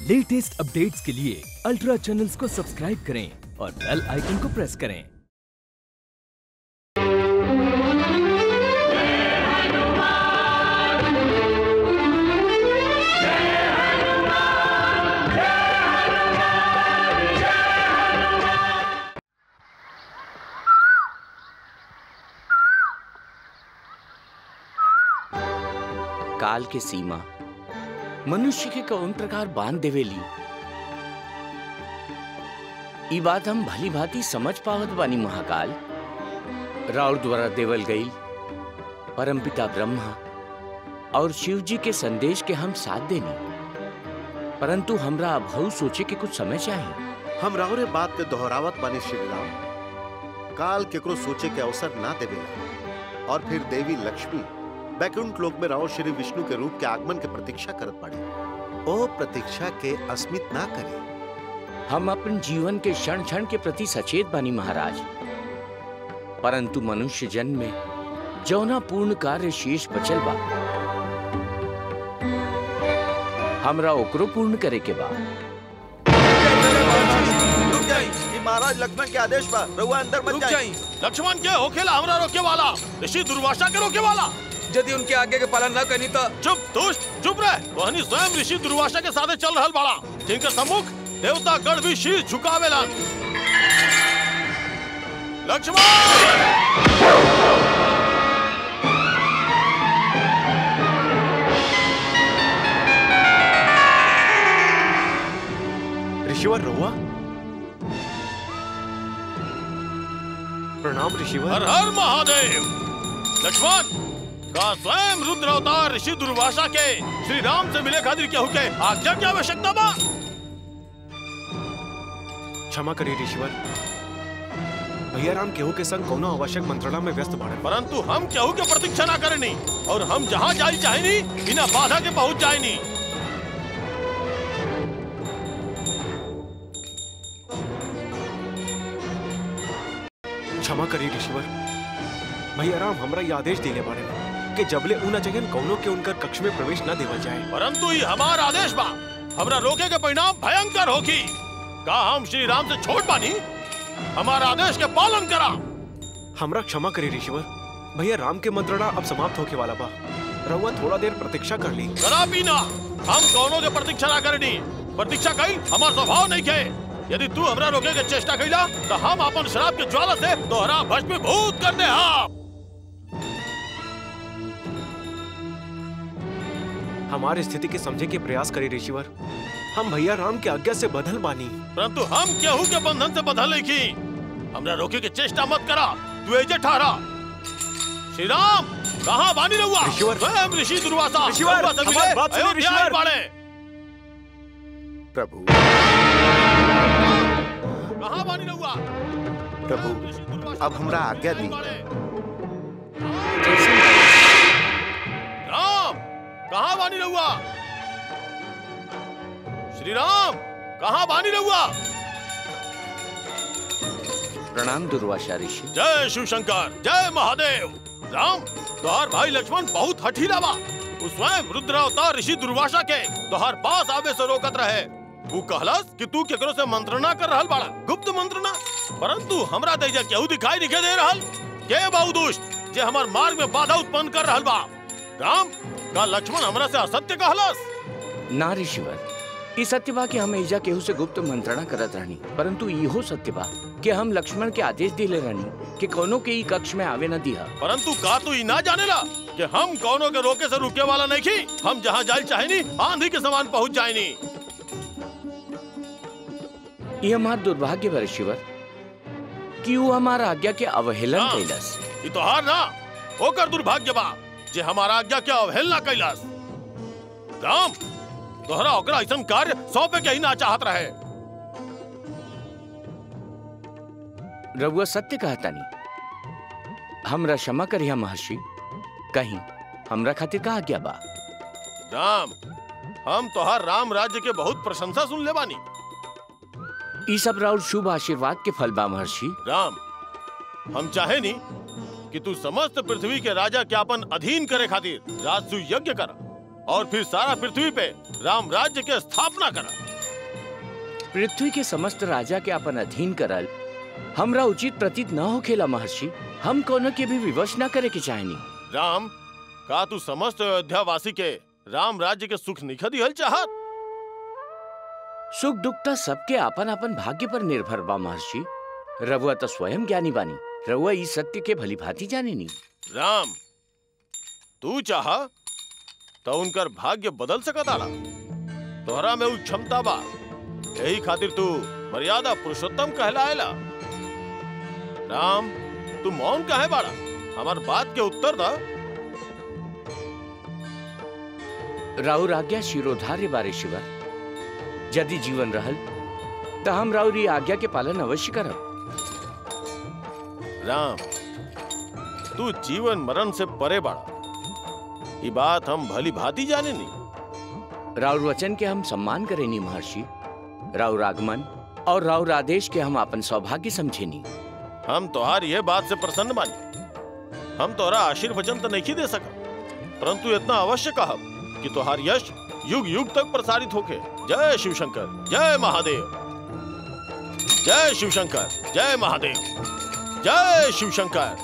Latest updates के लिए ultra channels को सब्सक्राइब करें और बेल आइकन को प्रेस करें काल के सीमा मनुष्य के कौन प्रकार बांध देवेली ई बात हम भली भांति समझ पावत बानी महाकाल राउर द्वारा देवल गई परमपिता ब्रह्मा और शिव जी के संदेश के हम साथ देनी परंतु हमरा अभऊ सोचे के कुछ समय चाहिए हम राहुरे बात के दोहरावत बानी श्री राम काल केकरो सोचे के अवसर ना देवे और फिर देवी लक्ष्मी बैकुंठ लोक में राव श्री विष्णु के रूप के आगमन के प्रतीक्षा करत पड़े ओ प्रतीक्षा के अस्मित ना करे हम अपन जीवन के क्षण क्षण के प्रति सचेत बानी महाराज परंतु मनुष्य जन्म में जौना पूर्ण कार्य शेष बचल बा हमरा ओकरो पूर्ण करे के बा रुक जाई ये महाराज लक्ष्मण के आदेश पर रहुआ अंदर मत रुक जाई जाई लक्ष्मण के होखेला हमरा रोके वाला ऋषि दुर्वासा के रोके वाला यदि उनके आगे के पालन न करनी तो चुप दुष्ट चुप रह वहनी स्वयं ऋषि दुर्वासा के साथे चल रहल बाड़ा जिनके सम्मुख देवता गण भी शीश झुकावेला लक्ष्मण ऋषिवर रोआ प्रणाम ऋषिवर हर हर महादेव लक्ष्मण का स्वयं रुद्र अवतार ऋषि दुर्वासा के श्री राम से मिले खातिर केहू के आज्ञा की आवश्यकता बा क्षमा करिए ऋषिवर भैया राम केहू के संग कोनो आवश्यक मंत्रणा में व्यस्त बाड़े परंतु हम केहू के प्रतीक्षा ना करनी और हम जहाँ जाई चाहेनी बिना बाधा के पहुँच जाएनी क्षमा करिए ऋषिवर भैया राम हमरा ये आदेश दिले बाड़े कि जबले ऊना जगन कौनो के उनकर कक्ष में प्रवेश न देवल जाए परंतु ये हमारा आदेश बा हमरा रोके के परिणाम भयंकर होगी का हम श्री राम से छोट बानी हमारा आदेश के पालन करा हमरा क्षमा करिए ऋषिवर भैया राम के मंत्रणा अब समाप्त होके वाला बा रहुआ थोड़ा देर प्रतीक्षा कर ली करा पीना हम कौनों के प्रतीक्षा ना करनी प्रतीक्षा कई हमार स्वभाव नहीं के यदि तू हमरा रोके के चेष्टा कैला तो हम अपन शराब के ज्वाला से तोहरा भस्मीभूत कर दे हम हमारी स्थिति के समझे के प्रयास करिए ऋषिवर हम भैया राम के आज्ञा से बदल बानी परंतु हम केहू के बंधन से बंधल नहीं की हमरा रोके के चेष्टा मत करा तू एजे ठहरा श्री राम कहाँ बानी रहुआ ऋषिवर। स्वयं ऋषि दुर्वासा ऋषिवर, रहुआ से हमारी मिले बात सुनिए, अयोध्या ऋषिवर। बाड़े। प्रभु कहाँ बानी रहुआ प्रभु ऋषि दुर्वासा अब हमरा आज्ञा दी बाड़े। राम कहाँ बानी रहुआ श्री राम कहाँ बानी रहुआ प्रणाम दुर्वासा ऋषि जय शिव शंकर जय महादेव राम तोहार भाई लक्ष्मण बहुत हठीला बा उ स्वयं रुद्र अवतार ऋषि दुर्वासा के तोहार पास आवे से रोकत रहे वो कहलस कि तू केकरो से मंत्रणा कर रहल बाड़ा गुप्त मंत्रणा परंतु हमरा तेजा केहू दिखाई नहीं दे रहल के बहु दुष्ट जे हमार मार्ग में बाधा उत्पन्न कर रहल बा राम का लक्ष्मण हमरा से असत्य कहलस ना ऋषिवर ई सत्य बा कि हम एजा केहू से गुप्त मंत्रणा करत रहनी परंतु इहो सत्य बा कि हम लक्ष्मण के आदेश दिले रहनी कि कोनो के ई कक्ष में आवे न दिया परंतु का तू ई ना जानेला कि हम कौनों के रोके से रुके वाला नहीं की हम जहाँ जाए चाहेनी आंधी के समान पहुँच जाएनी ये हमार दुर्भाग्य बा ऋषिवर कि वो हमारा आज्ञा के अवहेलन हाँ। कैलस ई तोहार ना ओकर दुर्भाग्य बा जे हमारा आज्ञा के अवहेलना कैलास राम तोहरा ओकरा ऐसन कार्य सौंपे के ही ना चाहत रहे रघुआ सत्य कहता नहीं हमरा क्षमा करिया महर्षि कहीं हमरा खातिर का आज्ञा बा राम हम तोहार राम राज्य के बहुत प्रशंसा सुन ले बानी ई सब राउर शुभ आशीर्वाद के फल बा महर्षि राम हम चाहे नी कि तू समस्त पृथ्वी के राजा के अपन अधीन करे खातिर राजसु यज्ञ कर और फिर सारा पृथ्वी पे राम राज्य के स्थापना करा पृथ्वी के समस्त राजा के अपन अधीन करल हमरा उचित प्रतीत न होखेला महर्षि हम कोनो के भी विवश न करे के चाहनी राम का तू समस्त अयोध्या वासी के राम राज्य के सुख निखा दिहल चाहत सुख दुख त सबके अपन अपन भाग्य पर निर्भर बा महर्षि रघुआ तो स्वयं ज्ञानी बानी रघुआ इस सत्य के भली भांति जाने नी राम तू चाह तो उनकर भाग्य बदल सकत आला तोहरा में उ क्षमता बा यही खातिर तू मर्यादा पुरुषोत्तम कहलाएला राम तू मौन काहे बाड़ा हमार बात के उत्तर दा राउर आज्ञा शिरोधार्य बारे शिवर यदि जीवन रहल तो हम राउर ई आज्ञा के पालन अवश्य करब राम तू जीवन मरण से परे बाड़ा ये बात हम भली भांति जाने नहीं राउर वचन के हम सम्मान करेनी महर्षि राउर आगमन और राउर आदेश के हम अपन सौभाग्य समझेनी हम तोहार यह बात से प्रसन्न बानी हम तोहरा आशीर्वचन तो नहीं दे सका परंतु इतना अवश्य कहब कि तोहार यश युग युग तक प्रसारित होके जय शिव शंकर जय महादेव जय शिव शंकर जय महादेव जय शिव शंकर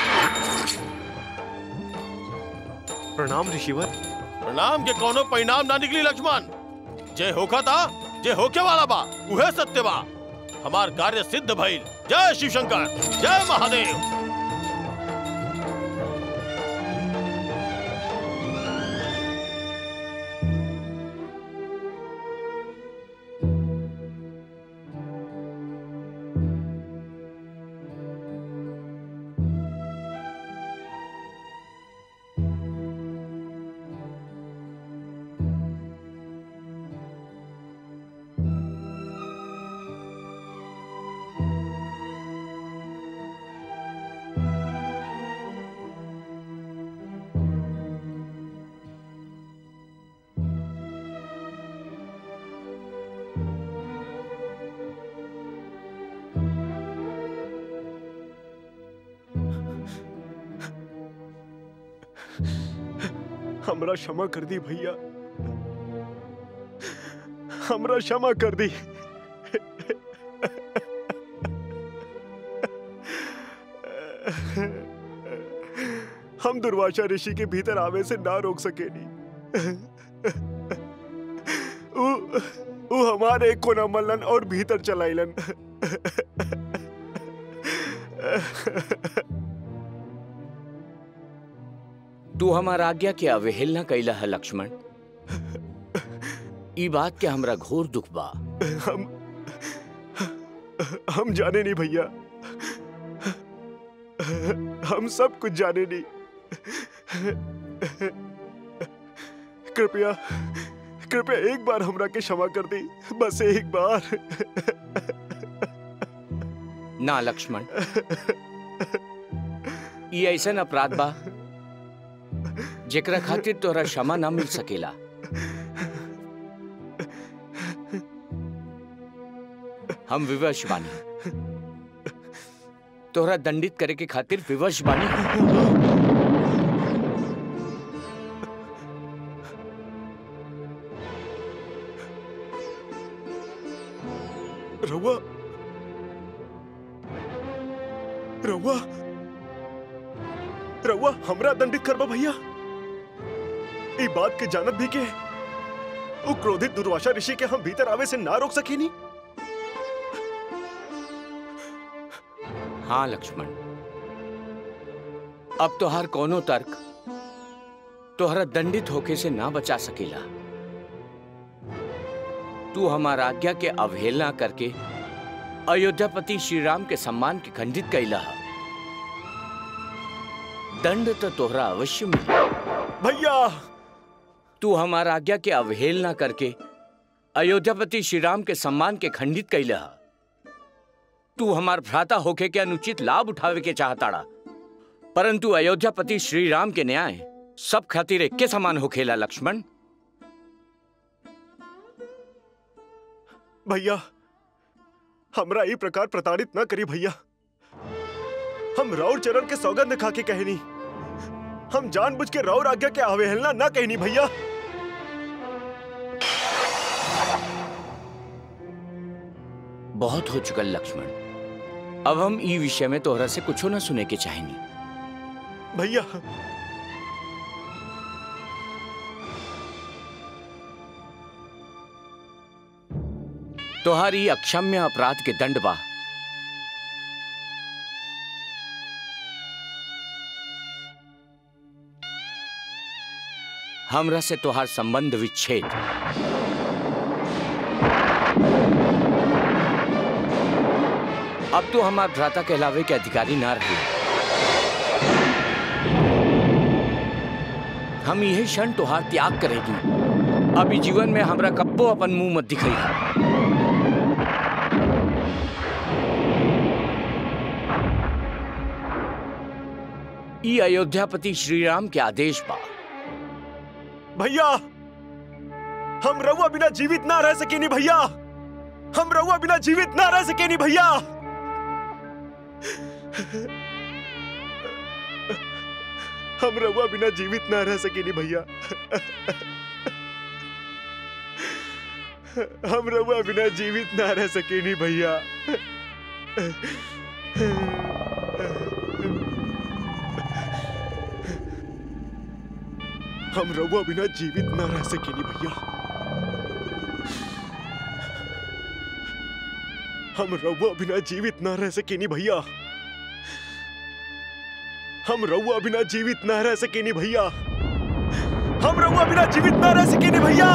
प्रणाम ऋषिवर प्रणाम के कोनो परिणाम ना निकली लक्ष्मण जे होखा था जे होके वाला बा उहे सत्य बा हमार कार्य सिद्ध भइल जय शिव शंकर जय महादेव हमरा क्षमा कर दी भैया हमरा क्षमा कर दी हम दुर्वासा ऋषि के भीतर आवे से ना रोक सके नी उ, उ हमारे एक कोना मल्लन और भीतर चलाइलन तू हमार आज्ञा के अवहेलना कैला है लक्ष्मण ई बात के हमरा घोर दुख बा हम हम जाने नहीं भैया हम सब कुछ जाने नहीं कृपया कृपया एक बार हमरा के क्षमा कर दी बस एक बार ना लक्ष्मण ई ऐसन अपराध बा जेकरा खातिर तोरा क्षमा ना मिल सकेला हम विवश बानी तोहरा दंडित करे के खातिर विवश बानी रउआ रउआ रउआ हमरा दंडित करबा भैया ई बात के जानत भी के वो क्रोधित दुर्वासा ऋषि के हम भीतर आवे से ना रोक सकेनी हाँ लक्ष्मण अब तोहार कोनो तर्क तोहरा दंडित होके से ना बचा सकेला तू हमार आज्ञा के अवहेलना करके अयोध्यापति श्री राम के सम्मान के खंडित कैला है। दंड तो तोहरा अवश्य मिली भैया तू हमार आज्ञा के अवहेलना करके अयोध्यापति श्री राम के सम्मान के खंडित कैला है। तू हमार भ्राता होके के अनुचित लाभ उठावे के चाहताड़ा परंतु अयोध्यापति श्री राम के न्याय सब खातिर एक्के समान होखेला लक्ष्मण भैया हमरा ई प्रकार प्रताड़ित न करी भैया हम राउर चरण के सौगंध खा के कहनी हम जानबूझ के राउर आज्ञा के अवहेलना न कहनी भैया बहुत हो चुकल लक्ष्मण अब हम ई विषय में तोहरा से कुछो न सुने के चाहेनी भैया तोहारी अक्षम्य अपराध के दंड बा हमरा से तोहार संबंध विच्छेद अब तो हमार भ्राता कहलावे के अधिकारी ना रहे हम यही क्षण तोहार त्याग करेगी अभी जीवन में हमरा कब्बो अपन मुंह मत दिखाई ई अयोध्यापति श्री राम के आदेश बा भैया हम रहुआ बिना जीवित ना रह सकेनी भैया हम रहुआ बिना जीवित ना रह सकेनी भैया हम रहुआ बिना जीवित ना रह सकेनी भैया हम रहुआ बिना जीवित ना रह सकेनी भैया हम रहुआ बिना जीवित ना रह सकेनी भैया हम रहुआ बिना जीवित ना रह सकेनी भैया हम रहुआ बिना जीवित ना रह सकेनी भैया हम रहुआ बिना जीवित ना रह सकेनी भैया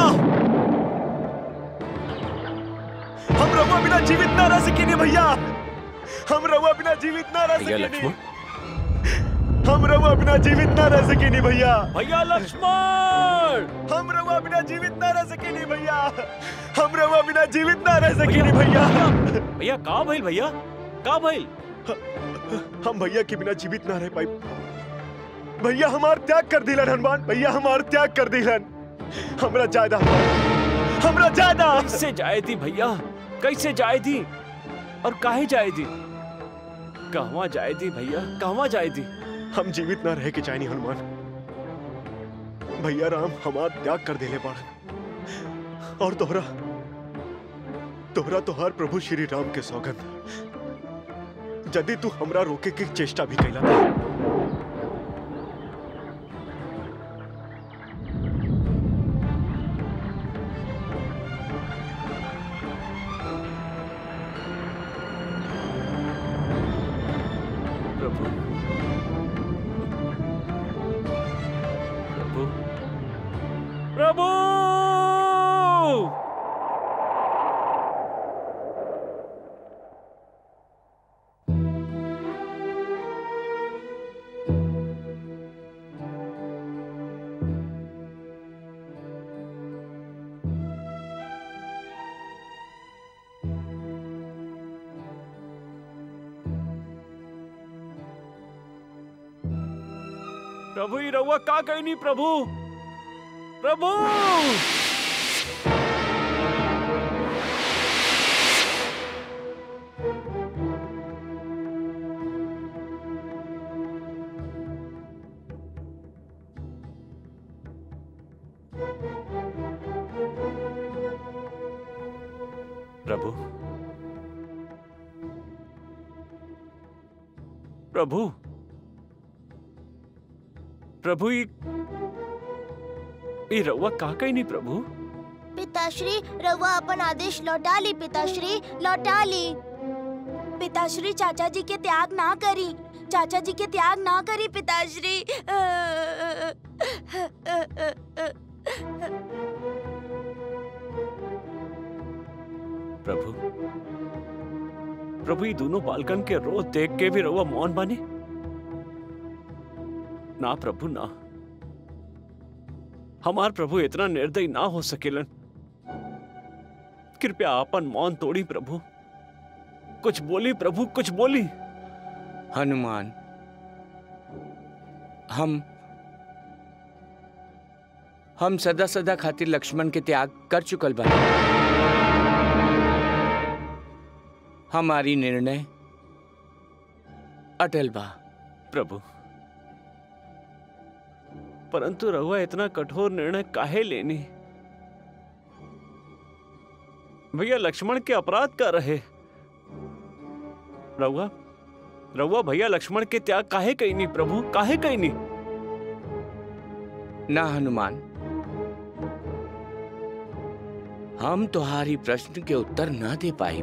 हम रहुआ बिना जीवित ना रह सकेनी भैया हम रहुआ बिना जीवित ना रह भैया सकेनी लक्ष्मण हम रहुआ बिना जीवित ना रह सकेनी भैया भैया लक्ष्मण हम रहुआ बिना जीवित ना रह सकेनी भैया हम रहुआ बिना जीवित ना रह सकेनी भैया भैया का भइल भैया का भइल हम भैया के बिना जीवित ना रह पाई भैया हमार त्याग कर दिलन हनुमान भैया हमार त्याग कर दिलन हमरा ज्यादा हमरा ज्यादा कैसे जाए थी भैया कैसे जाए थी और काहे जाए थी कहवा जाए थी भैया कहवा जाए थी हम जीवित ना रह के चाहनी हनुमान भैया राम हमार त्याग कर देले बाड़न और तोहरा तोहरा तोहार प्रभु श्री राम के सौगंध यदि तू हमरा रोके के चेष्टा भी कैला था प्रभु प्रभु प्रभु प्रभु ही रहुआ का कहीं नहीं प्रभु प्रभु प्रभु प्रभु प्रभु ई ई रउआ का कहीं नहीं प्रभु पिताश्री रवा अपन आदेश लौटा ली पिताश्री लौटा ली पिताश्री चाचा जी के त्याग ना करी चाचा जी के त्याग ना करी पिताश्री प्रभु प्रभु ये दोनों बालकन के रोज देख के भी रउआ मौन बने ना प्रभु ना हमार प्रभु इतना निर्दयी ना हो सकेलन कृपया अपन मौन तोड़ी प्रभु कुछ बोली प्रभु कुछ बोली हनुमान हम हम सदा सदा खातिर लक्ष्मण के त्याग कर चुकल बा हमारी निर्णय अटल बा प्रभु परंतु रहुआ इतना कठोर निर्णय काहे लेनी भैया लक्ष्मण के अपराध कर रहे रउआ रउआ भैया लक्ष्मण के त्याग काहे कही नहीं प्रभु काहे कही नहीं ना हनुमान हम तुम्हारी प्रश्न के उत्तर ना दे पाई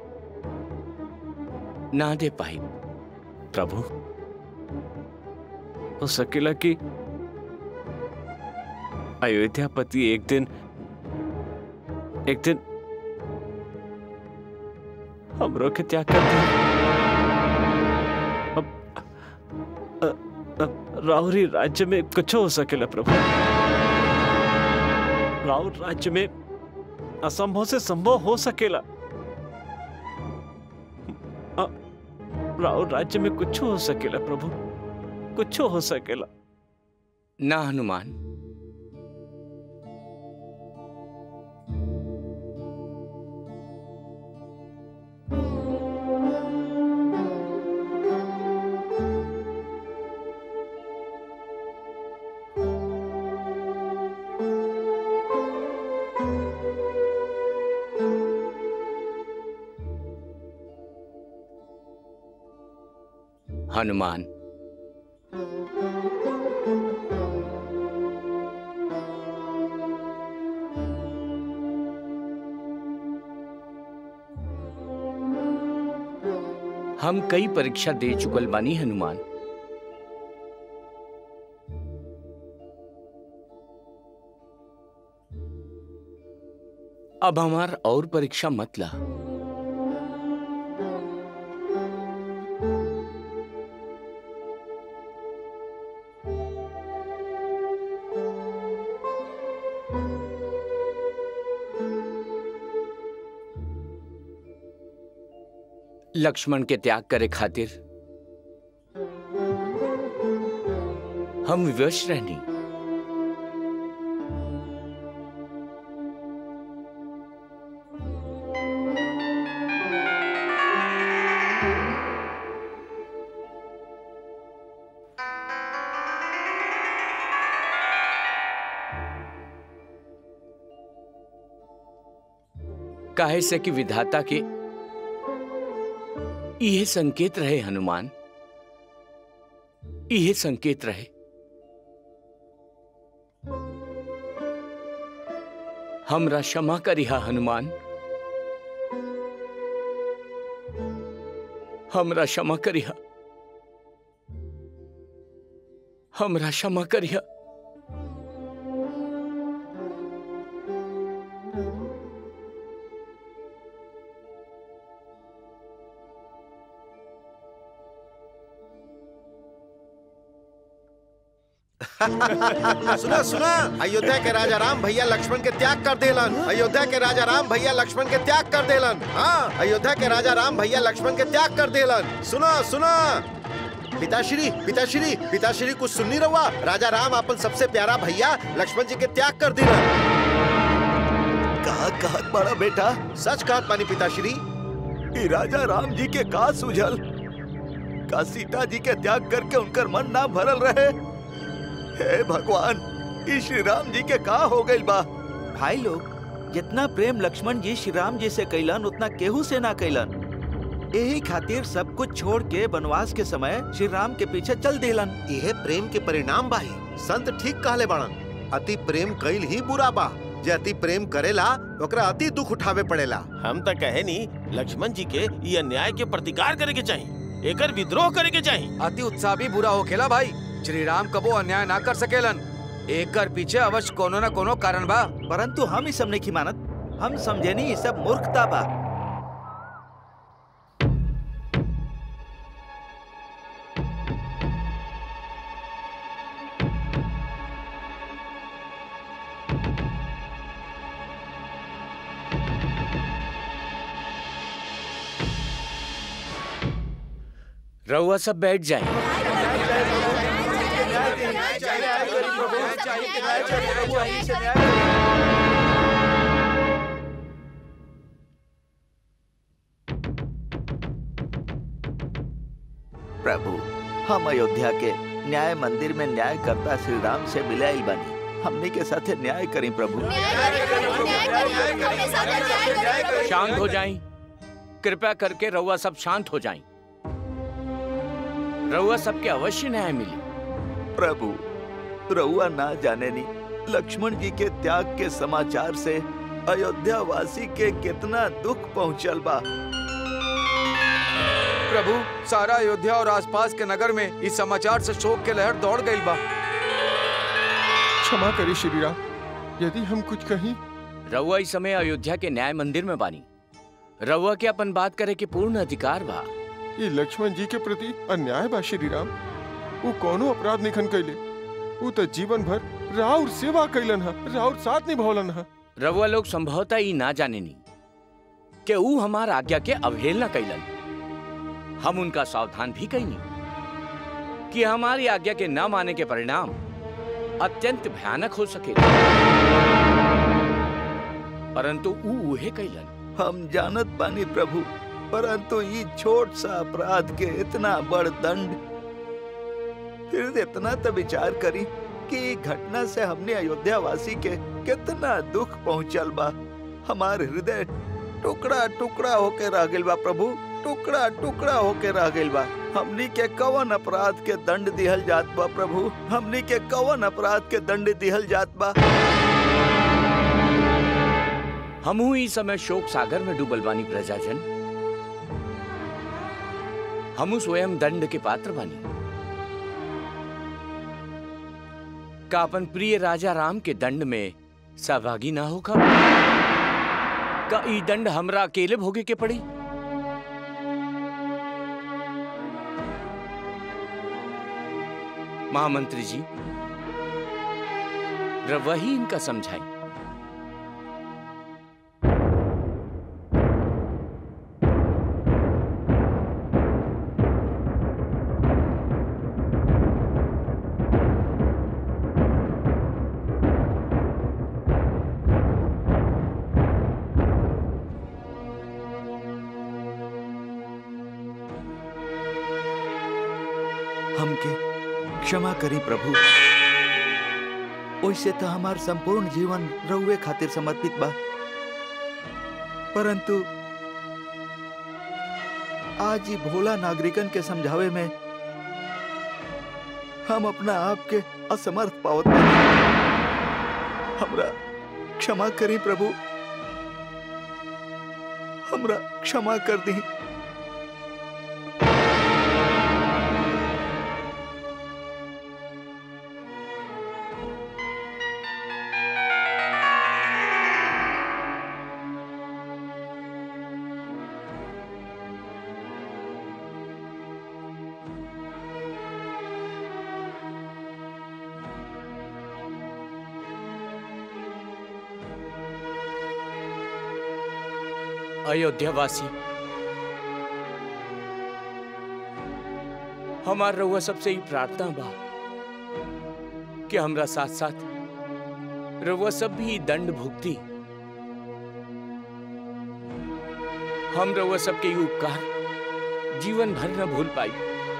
ना दे पाई प्रभु हो सकेला कि अयोध्यापति एक दिन एक दिन हमरो के त्याग कर दे अब अ- अब राहुरी राज्य में कुछ हो सकेला प्रभु राहुल राज्य में असंभव से संभव हो सकेला अ- राहुल राज्य में कुछ हो सकेला प्रभु कुछ हो सकेला ना हनुमान हनुमान हम कई परीक्षा दे चुकल बानी हनुमान अब हमार और परीक्षा मत ला लक्ष्मण के त्याग करे खातिर हम विवश रहनी काहे से कि विधाता के यह संकेत रहे हनुमान यह संकेत रहे हमरा क्षमा करिहा हनुमान हमरा क्षमा करिहा हमरा क्षमा करिहा सुना सुना अयोध्या के राजा राम भैया लक्ष्मण के त्याग कर देलन अयोध्या के राजा राम भैया लक्ष्मण के त्याग कर देलन हाँ अयोध्या के राजा राम भैया लक्ष्मण के त्याग कर देलन सुना सुना पिताश्री पिताश्री पिताश्री कुछ सुननी रहुआ राजा राम अपन सबसे प्यारा भैया लक्ष्मण जी के त्याग कर दिलन कहा कहत बड़ा बेटा सच कहत पानी पिताश्री ई राजा राम जी के का सुझल का सीता जी के त्याग करके उनकर मन ना भरल रहे हे भगवान ई श्री राम जी के का हो गइल बा भाई लोग जितना प्रेम लक्ष्मण जी श्री राम जी से कैलन उतना केहू से ना कैलन यही खातिर सब कुछ छोड़ के वनवास के समय श्री राम के पीछे चल देलन यह प्रेम के परिणाम बाही संत ठीक कहले बाड़न अति प्रेम कईल ही बुरा बा जे अति प्रेम करेला ओकरा अति दुख उठावे पड़ेला हम तो कहे नी लक्ष्मण जी के ये अन्याय के प्रतिकार करे के चाहिए एकर विद्रोह करे के चाहिए अति उत्साह भी बुरा होखेला भाई श्री राम कबो अन्याय ना कर सकेलन एकर पीछे अवश्य कोनो न कोनो कारण बा परंतु हम ई सब नहीं मानत हम समझेनी ये सब मूर्खता बा रउआ सब बैठ जाए प्रभु हम अयोध्या के न्याय मंदिर में न्याय करता श्री राम से मिलाइल बनी हमने के साथे न्याय करी प्रभु शांत हो जाएं कृपया करके रउआ सब शांत हो जाएं रउआ सबके अवश्य न्याय मिली प्रभु रउआ ना जाने नी लक्ष्मण जी के त्याग के समाचार से अयोध्या वासी के कितना दुख पहुंचल बा प्रभु सारा अयोध्या और आसपास के नगर में इस समाचार से शोक के लहर दौड़ गई बा क्षमा करी श्री राम यदि हम कुछ कहीं रउआ इस समय अयोध्या के न्याय मंदिर में बानी रउआ के अपन बात करे के पूर्ण अधिकार बा ये लक्ष्मण जी के प्रति अन्याय बा श्री राम वो कोनो अपराध निखन कैले वो तो जीवन भर राउर सेवा कैलन हा राउर साथ निभौलन हा रउआ लोग संभवतः ई ना जाने नी कि ऊ हमार आज्ञा के अवहेलना कैलन हम उनका सावधान भी कैनी कि हमारी आज्ञा के न माने के परिणाम अत्यंत भयानक हो सके परंतु ऊ उहे कैलन हम जानत बानी प्रभु परंतु ये छोट सा अपराध के इतना बड़ दंड फिर इतना तो विचार करी कि ई घटना से हमने अयोध्या वासी के कितना दुख पहुंचल बा हमार हृदय टुकड़ा टुकड़ा होके रह गइल बा प्रभु टुकड़ा टुकड़ा होके रह गइल बा हमनी के कवन अपराध के दंड दिहल जात बा प्रभु हमनी के कवन अपराध के दंड दिहल जात बा हमहू इस समय शोक सागर में डूबल बानी प्रजाजन हमू स्वयं दंड के पात्र बानी का अपन प्रिय राजा राम के दंड में सहभागी ना होगा का ई दंड हमरा अकेले भोगे के पड़ी महामंत्री जी वही इनका समझाई हमके क्षमा करी प्रभु ओइसे तो हमार संपूर्ण जीवन रउए खातिर समर्पित बा परंतु आज ही भोला नागरिकन के समझावे में हम अपना आप के असमर्थ पावत बानी। हमरा क्षमा करी प्रभु हमरा क्षमा कर दी अयोध्यावासी हमार रउआ सबसे ही प्रार्थना बा कि हमरा साथ साथ रउआ सब भी ई दंड भुगती हम रउआ सबके ई उपकार जीवन भर न भूल पाई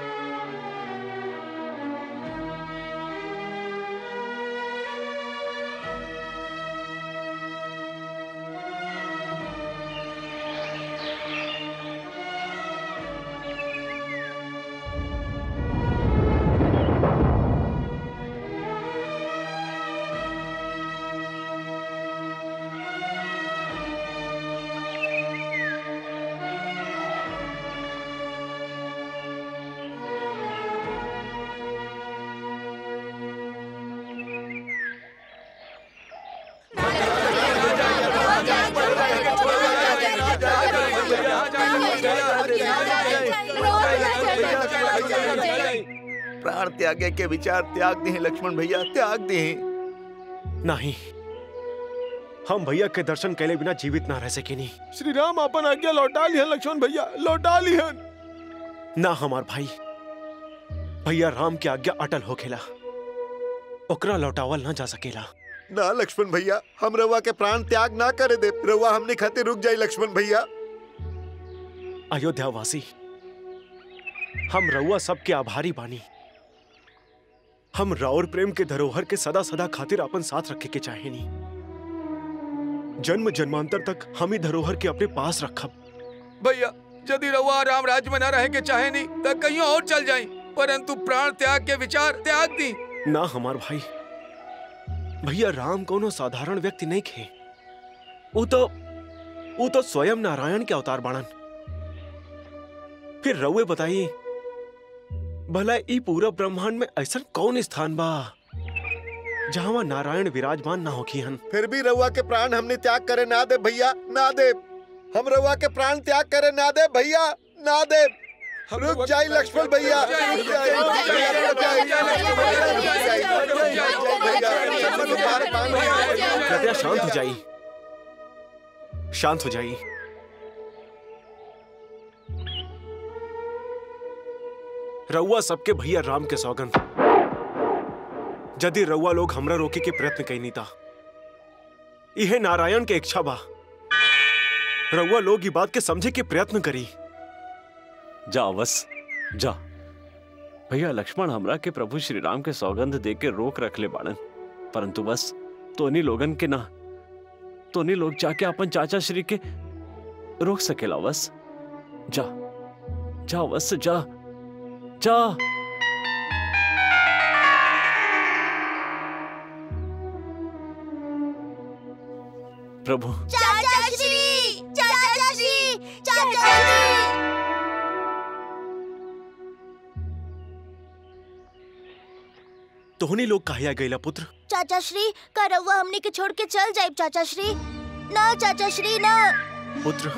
प्राण त्यागे के विचार त्याग दी लक्ष्मण भैया त्याग दी नहीं हम भैया के दर्शन कैले बिना जीवित ना रह सके नहीं श्री राम अपन आज्ञा लौटा लिहन लक्ष्मण भैया लौटा लिहन ना हमार भाई भैया राम की आज्ञा अटल हो खेला ओकरा लौटावल ना जा सकेला ना लक्ष्मण भैया हम रवा के प्राण त्याग ना करे दे रवा हमने खाते रुक जाई लक्ष्मण भैया अयोध्या वासी हम रउआ सबके आभारी बानी हम राउर प्रेम के धरोहर के सदा सदा खातिर अपन साथ रखे के चाहेनी जन्म जन्मांतर तक हम ही धरोहर के अपने पास रखब भैया यदि रउआ राम राज्य में न रहे के चाहे नहीं तो कहीं और चल जाई परंतु प्राण त्याग के विचार त्याग दी ना हमार भाई भैया राम कोनो साधारण व्यक्ति नहीं खे वो तो वो तो स्वयं नारायण के अवतार बाणन फिर रउए बताइए भला ई पूरा ब्रह्मांड में ऐसा कौन स्थान बा जहां नारायण विराजमान ना होखी हन फिर भी रउआ के प्राण हमने त्याग करे ना दे भैया ना दे हम रउआ के प्राण त्याग करे ना दे भैया ना दे रुक जाई लक्ष्मण भैया रुक जाई, भैया, रुक जाई, लक्ष्मण भैया, रुक जाई, रुक जाई, भैया, लक्ष्मण तुम्हारे प्राण भैया। कृपया शांत हो जाइए शांत हो जाइए रउआ सबके भैया राम के सौगंध यदि रउआ लोग हमरा रोके के प्रयत्न कैनी था यह नारायण के इच्छा बा रउआ लोग ई बात के समझे के प्रयत्न करी जा बस जा भैया लक्ष्मण हमरा के प्रभु श्री राम के सौगंध दे के रोक रख ले बाड़न परंतु बस तोनी लोगन के ना तोनी लोग जाके अपन चाचा श्री के रोक सकेला बस जा जा बस जा जा प्रभु चाचा श्री चाचा श्री चाचा श्री तोहनी लोग कहिया गईला पुत्र चाचा श्री का रउआ हमने के छोड़ के चल जाए चाचा श्री ना चाचा श्री ना पुत्र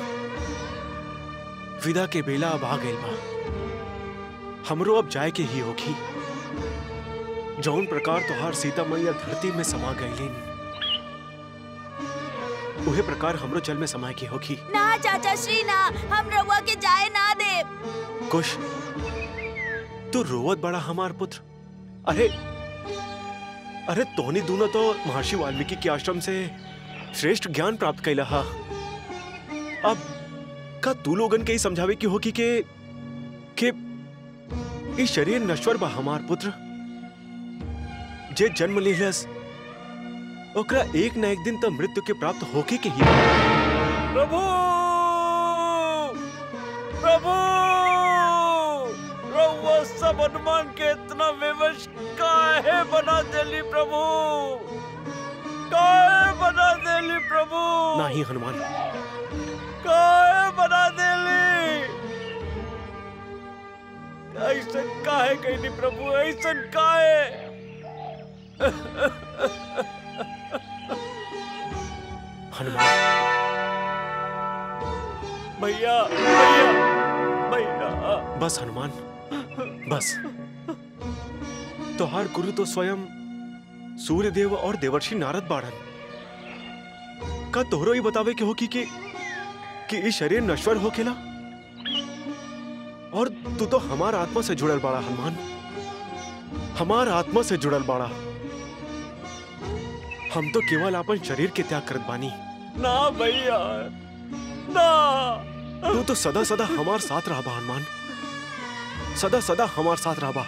विदा के बेला अब आ गइल बा हमरो अब जाए के ही होगी जौन प्रकार तोहार सीता मैया धरती में समा गईलिन उहे प्रकार हमरो जल में समाए की होगी ना चाचा श्री ना हम रउआ के जाए ना दे कुश तू रोवत बड़ा हमार पुत्र अरे अरे तोहनी दोनों तो महर्षि वाल्मीकि के आश्रम से श्रेष्ठ ज्ञान प्राप्त कैला हा अब का तू लोगन के ही समझावे की होगी के के ई शरीर नश्वर बा हमार पुत्र जे जन्म लेलस ओकरा एक न एक दिन तो मृत्यु के प्राप्त होके के ही बा। प्रभु प्रभु रउआ सब हनुमान के इतना विवश काहे बना देली प्रभु काहे बना देली प्रभु नाही हनुमान काहे बना देली ऐसन काहे कहनी प्रभु ऐसन काहे हनुमान भैया भैया भैया बस हनुमान बस तोहार गुरु तो स्वयं सूर्य देव और देवर्षि नारद बाड़न का तोहरो ही बतावे के होकी कि कि ई शरीर नश्वर होखेला और तू तो हमार आत्मा से जुड़ल बाड़ा हनुमान हमार आत्मा से जुड़ल बाड़ा हम तो केवल अपन शरीर के त्याग करत बानी ना भैया ना तू तो सदा सदा हमार साथ रहा हनुमान सदा सदा हमार साथ रहा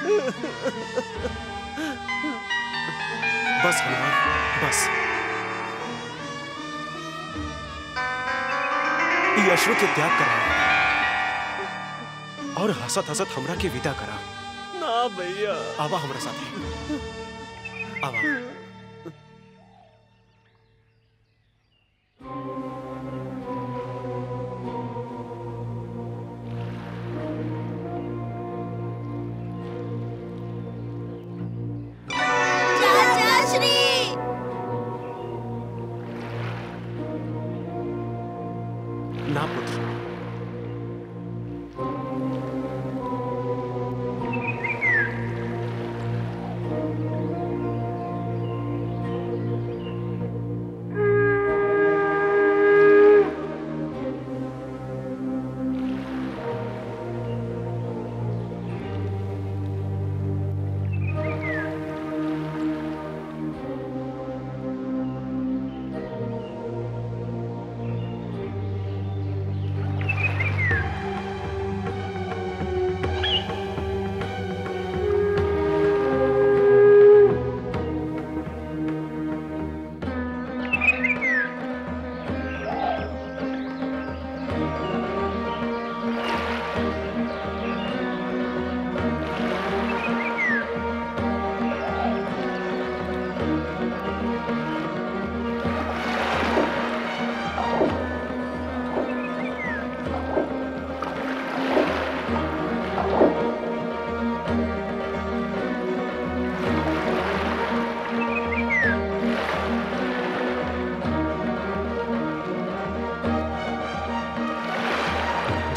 बस हनुमान बस ई अश्रु के त्याग करा और हसत हसत हमरा के विदा करा ना भैया आवा हमरा साथे आवा चाचा श्री ना पुत्र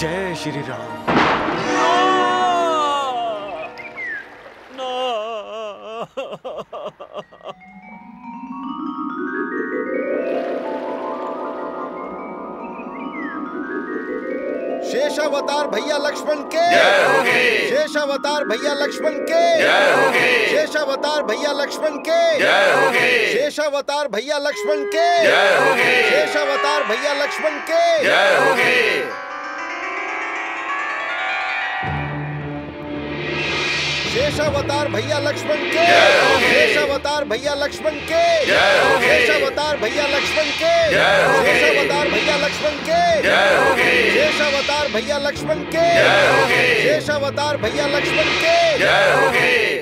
जय श्री राम शेषावतार भैया लक्ष्मण के शेषावतार भैया लक्ष्मण के शेषावतार भैया लक्ष्मण के शेषावतार भैया लक्ष्मण के शेषावतार भैया लक्ष्मण के शेषावतार भैया लक्ष्मण के शेषावतार भैया लक्ष्मण के शेषावतार भैया लक्ष्मण के शेषावतार भैया लक्ष्मण के शेषावतार भैया लक्ष्मण के शेषावतार भैया लक्ष्मण के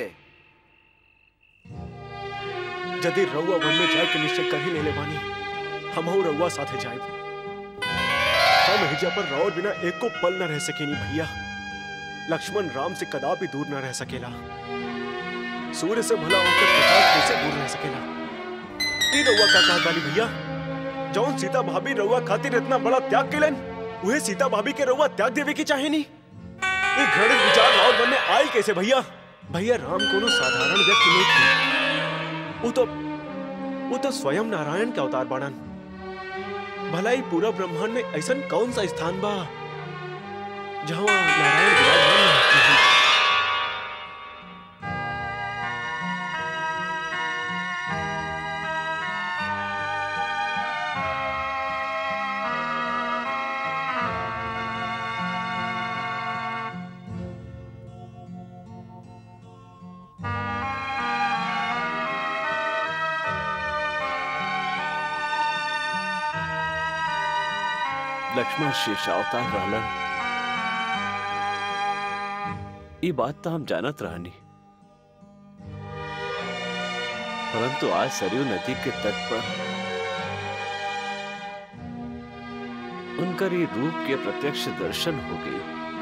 यदि रउआ वन में जाए के निश्चय कर ही ले ले बानी हम रउआ साथे जाए हम हिजा पर राउर बिना एक को पल न रह सकेनी भैया लक्ष्मण राम से कदापि दूर न रह सकेला सूर्य से भला होकर प्रकाश कैसे दूर रह सकेला ई रउआ का कहत बानी भैया जौन सीता भाभी रउआ खातिर इतना बड़ा त्याग केलन उहे सीता भाभी के रउआ त्याग देवे की चाहे नी ई घृणित विचार राउर मन में आई कैसे भैया भैया राम कोनो साधारण व्यक्ति नहीं थे वो तो वो तो स्वयं नारायण के अवतार बाणन भला ही पूरा ब्रह्मांड में ऐसा कौन सा स्थान बा जहाँ नारायण विराजमान न होते हैं? लक्ष्मण शेषावतार रहलन ई बात तो हम जानत रहनी परंतु आज सरयू नदी के तट पर उनकर ये रूप के प्रत्यक्ष दर्शन हो गई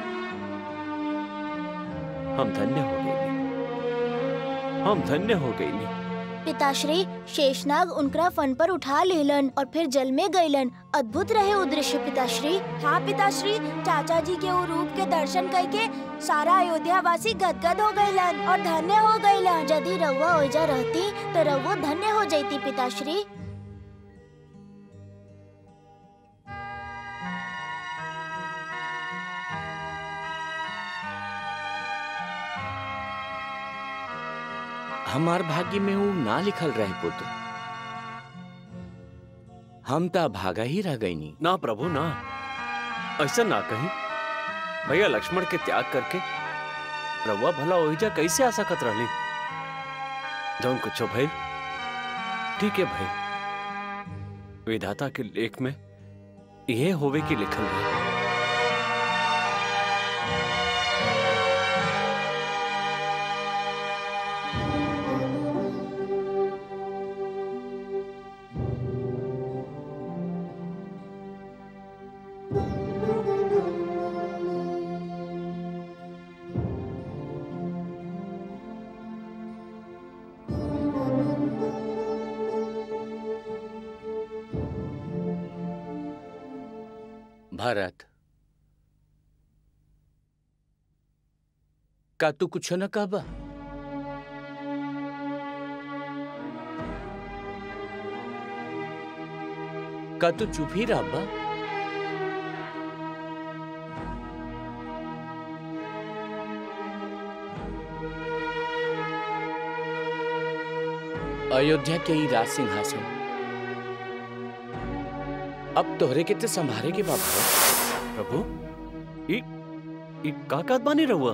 हम धन्य हो गए हम धन्य हो गई पिताश्री शेषनाग उनकरा फन पर उठा लेलन और फिर जल में गईलन अद्भुत रहे वो दृश्य पिताश्री हाँ पिताश्री चाचा जी के वो रूप के दर्शन करके सारा अयोध्या वासी गदगद हो गईलन और धन्य हो गईलन यदि रउआ ओइजा रहती तो रउआ धन्य हो जाती पिताश्री हमार भाग्य में वो ना लिखल रहे पुत्र हम ता भागा ही रह गईनी ना प्रभु ना ऐसा ना कहीं भैया लक्ष्मण के त्याग करके रउआ भला ओहिजा कैसे आ सकत रहली जौन कुछ भइल ठीक है भाई विधाता के लेख में यह होवे की लिखल है भारत का तू कुछ न कहबा का तू चुप ही रह बा अयोध्या के ही राज सिंहासन अब तोहरे के ते संभारे के बाबा प्रभु ई ई का कहत बानी रहुआ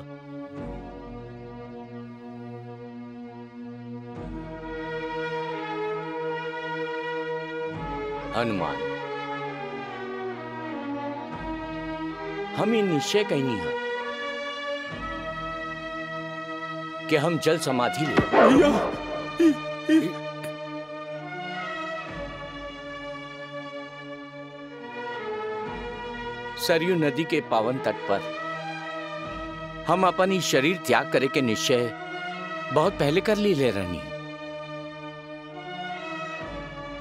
हनुमान हम ये निश्चय कहनी है कि हम जल समाधि ले भैया सरयू नदी के पावन तट पर हम अपन ही शरीर त्याग करे के निश्चय बहुत पहले कर ली ले रहनी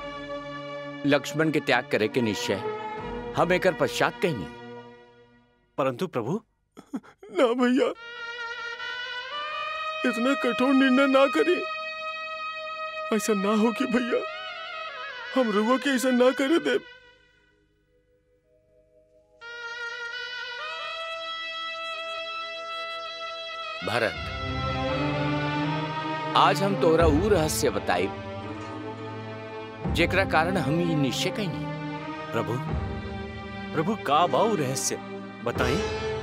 लक्ष्मण के त्याग करे के निश्चय हम एकर पश्चात कहनी परंतु प्रभु ना भैया इतना कठोर निर्णय ना करी ऐसा ना हो कि भैया हम रुआ के ऐसा ना करे दे भरत आज हम तोहरा ऊ रहस्य बताई जेकरा कारण हम ये निश्चय कहीं प्रभु प्रभु का बाऊ रहस्य बताई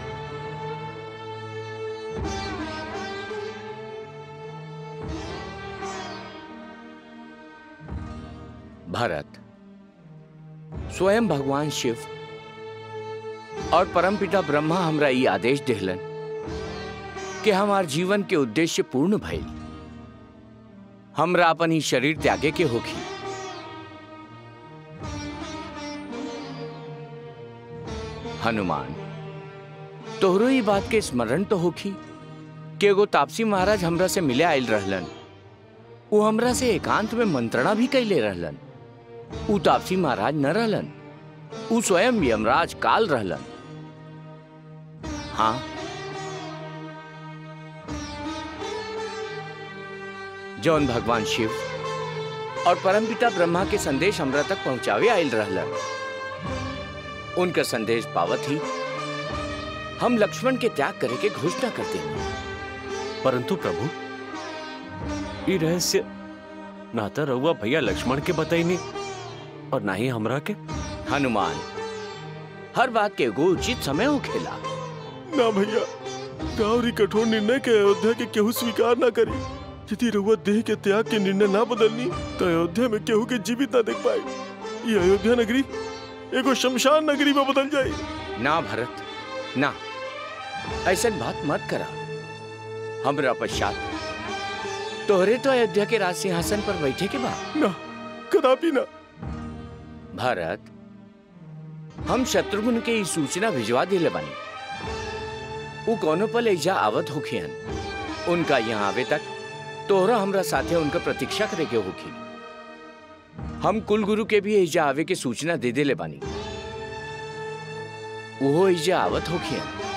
भरत स्वयं भगवान शिव और परमपिता ब्रह्मा हमरा ई आदेश देहलन कि हमार जीवन के उद्देश्य पूर्ण भइल हमरा अपन ही शरीर त्यागे के होखी हनुमान तोहरो ई बात के स्मरण तो होखी कि एगो तापसी महाराज हमरा से मिले आयल रहलन वो हमरा से एकांत में मंत्रणा भी कैले रहलन ऊ तापसी महाराज न रहलन ऊ स्वयं यमराज काल रहलन हाँ जौन भगवान शिव और परमपिता ब्रह्मा के संदेश हमरा तक पहुंचावे आयल रहलन उनका संदेश पावत ही हम लक्ष्मण के त्याग करे के घोषणा करते हैं परंतु प्रभु ये रहस्य ना तो रहुआ भैया लक्ष्मण के बताई नहीं और ना ही हमरा के हनुमान हर बात के एगो उचित समय हो खेला ना भैया गावरी कठोर निर्णय के अयोध्या के केहू स्वीकार ना करी यदि रउआ देह के त्याग के निर्णय ना बदलनी तो अयोध्या में केहू के जीवित ना देख पाई ये अयोध्या नगरी एगो शमशान नगरी में बदल जाई ना भरत ना ऐसा बात मत करा हमरा पश्चात तोहरे तो अयोध्या के राज सिंहासन पर बैठे के बा ना कदापि ना भारत हम शत्रुघ्न के ई सूचना भिजवा दिले बानी वो कोनो पल एजा आवत होखियन उनका यहाँ आवे तक तोहरा हमरा साथे उनका प्रतीक्षा करे के होखी हम कुल गुरु के भी एजा आवे के सूचना दे देले बानी वो एजा आवत होखियन